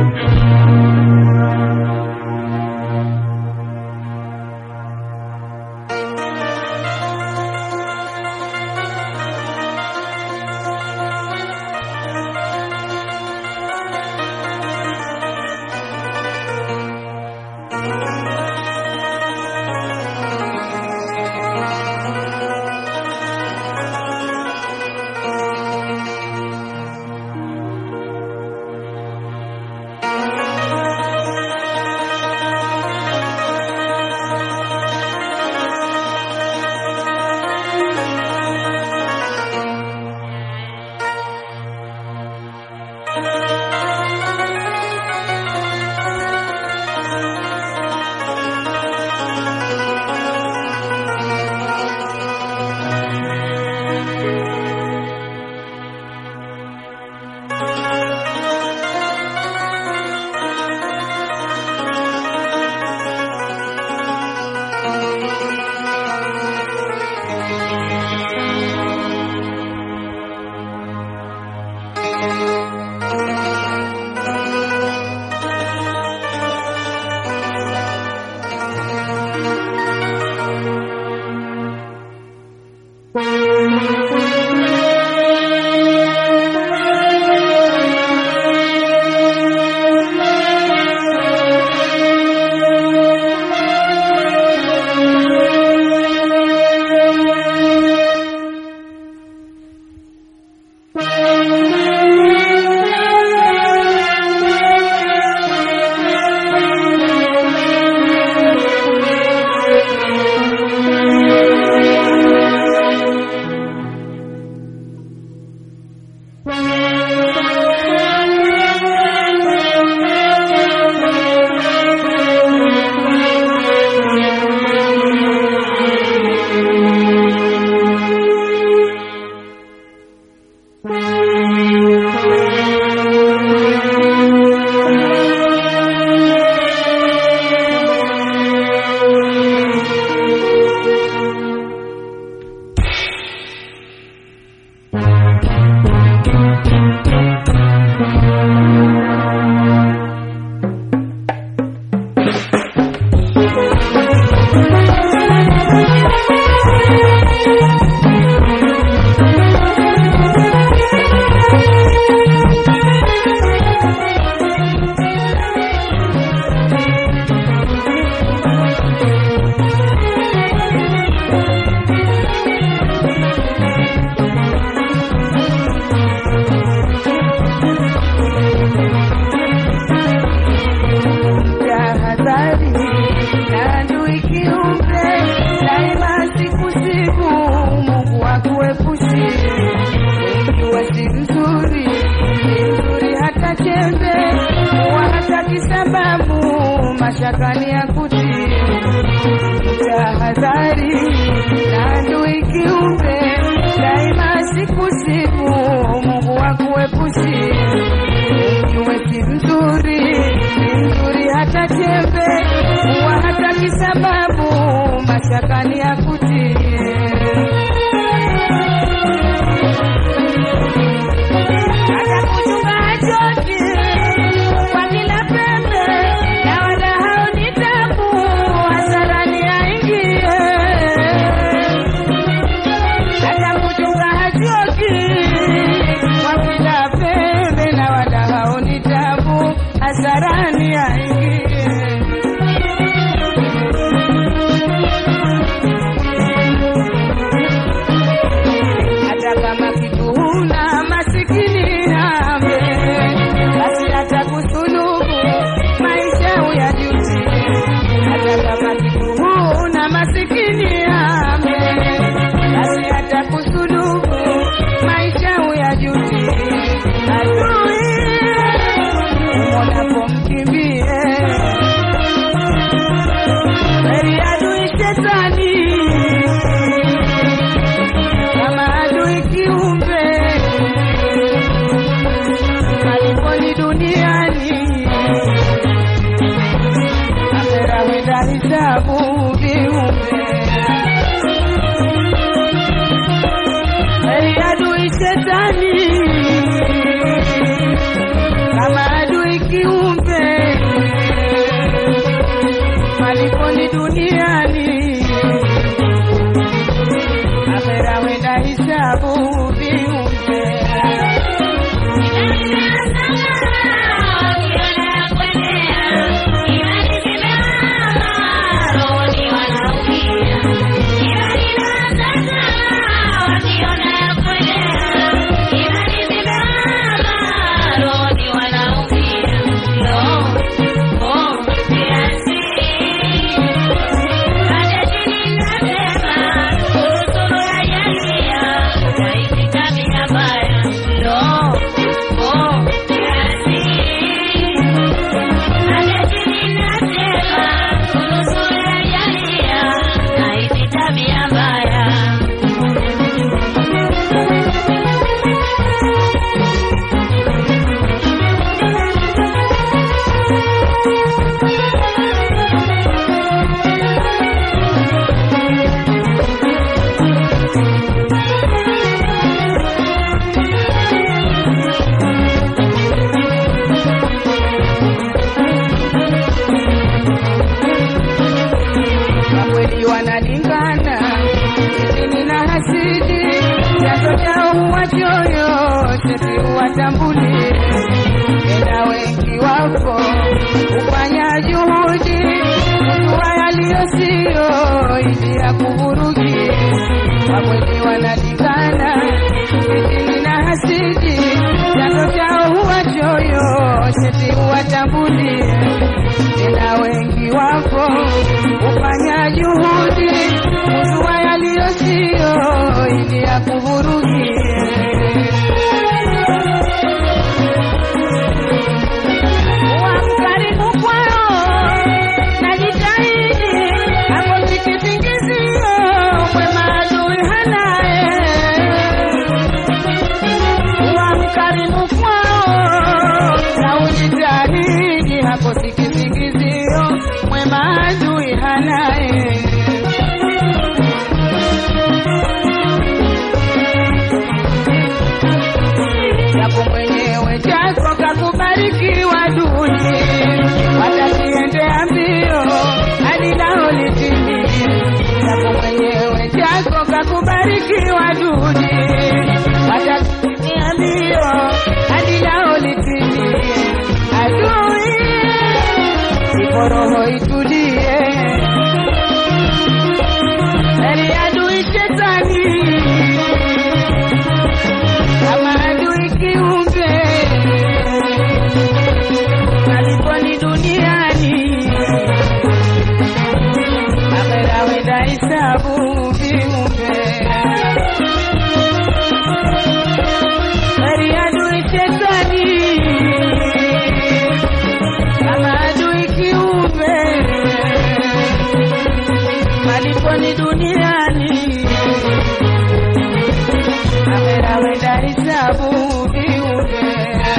mashakani ya kutii tahadhari na adui kiumbe daima siku siku Mungu wakuepushi mjue si mzuri si mzuri hata chembe huwa hata kisababu mashakani ya kutii hata kuchunga hachoki kwa kila pembe na wala haoni tabu hasarani aingie hata kuchunga hachoki kwa kila pembe na wala haoni tabu hasarani aingie hata kama kitu huna masikini ame basi hata kusulubu maisha uyajuti hata kama kitu huna masikini ame basi hata kusulubu maisha uyajuti adui umonapo mkimbie heri adui shetani kama adui kiumbe kaliponi duniani akhera wenda hisabu viumbe heri adui shetani kama adui kiumbe siwatambulie tena wengi wapo kufanya juhudi kujua yaliyo siyo ili ya kuvurugie wamwenye wanalingana fitini na hasidi chanzo chao huwa choyo sheti huwatambulie tena wengi wapo kufanya juhudi kujua yaliyo siyo ili ya kuvurugie Kuwa mkarimu kwao, najitahidi, hapo sikisingizio, mwema adui hanaye. Kuwa mkarimu kwao, na ujitahidi, hapo sikisingizio, mwema adui hanaye. Japo mwenyewe chako kakubarikiwa duni, watakiendea mbio hadi lao litimie. Japo mwenyewe chako kakubarikiwa duni, watakiendea mbio hadi lao litimie. Adui ipo roho itulie, heri adui shetani kama adui kiumbe aliponi duniani akhera wenda hisabu viumbe heri adui shetani kama adui kiumbe maliponi duniani akhera wenda hisabu viumbe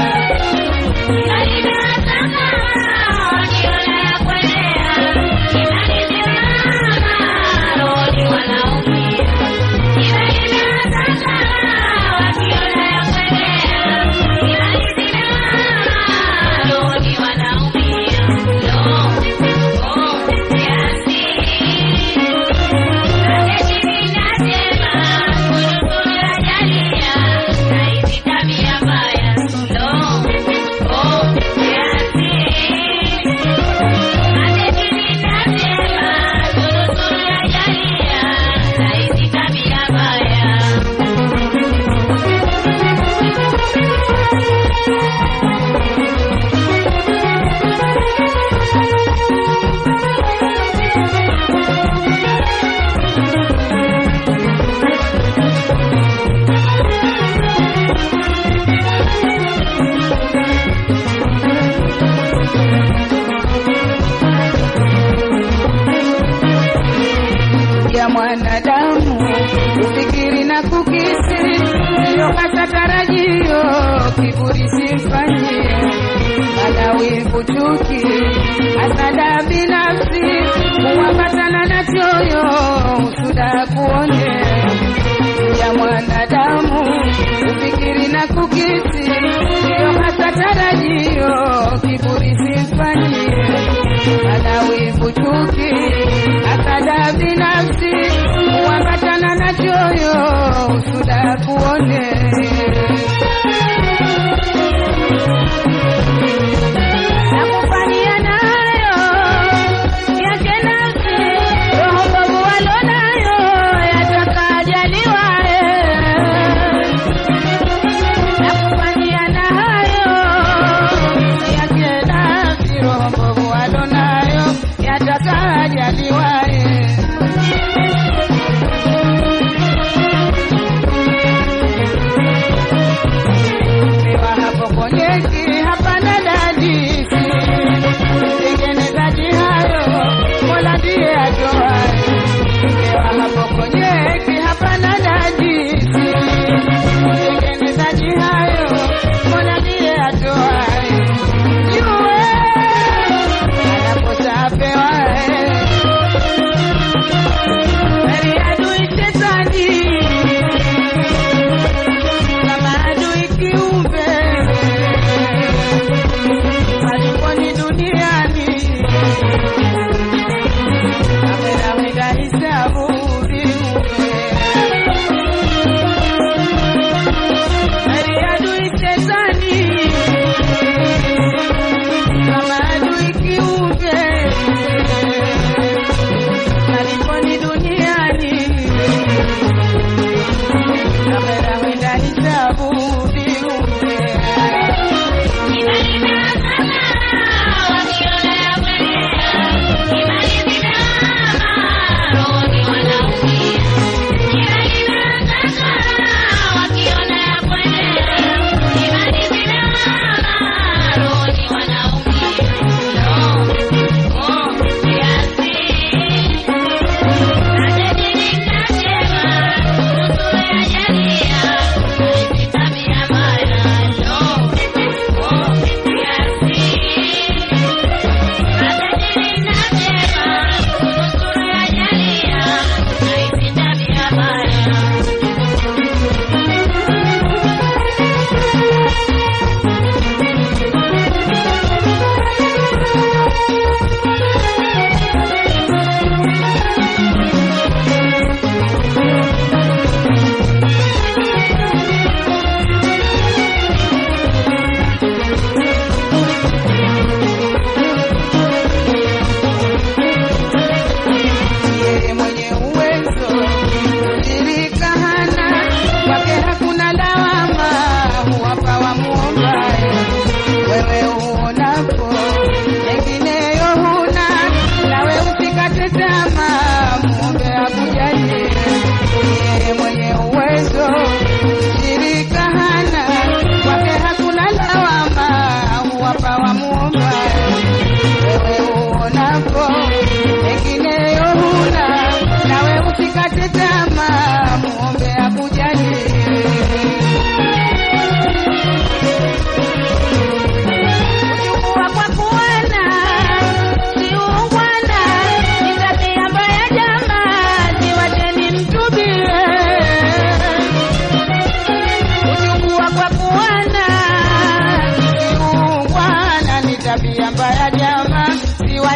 ya mwanadamu kufikiri na kukisi ndiyo hasa tarajio kiburi simfanyie mana wivu chuki hasada binafsi kuambatana na choyo usuda kuone ya mwanadamu kufikiri na kukisi ndiyo hasa tarajio kiburi simfanyie mana wivu chuki hasada binafsi kuambatana na choyo usuda kuone na kufanyia nayo yake nafsi roho mbovu walonayo yatakajaliwae na kufanyia na hayo yake nafsi roho mbovu walonayo yatakajaliwae Niwa hapo konyeki hapana dadisi mtengenezaji hayo mola ndiye atoaye Niwa hapo konyeki hapana dadisi mtengenezaji hayo mola ndiye atoaye jue anakosa apewaye heri adui shetani kama adui kiumbe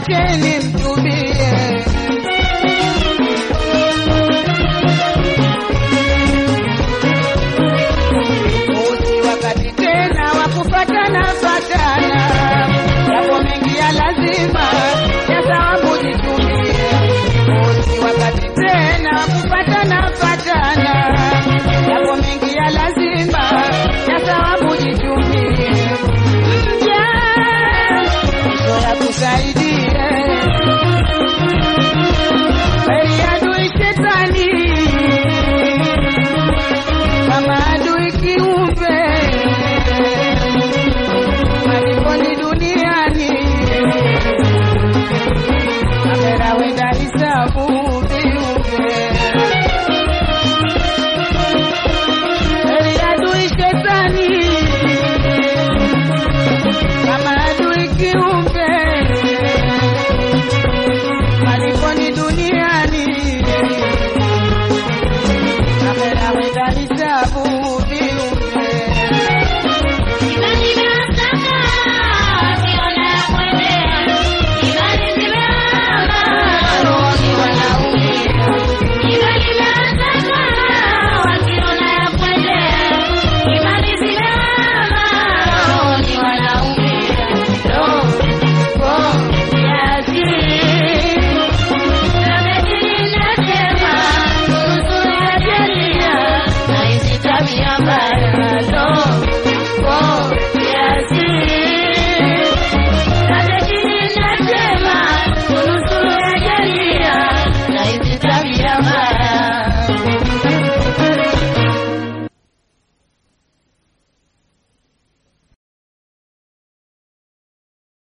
niacheni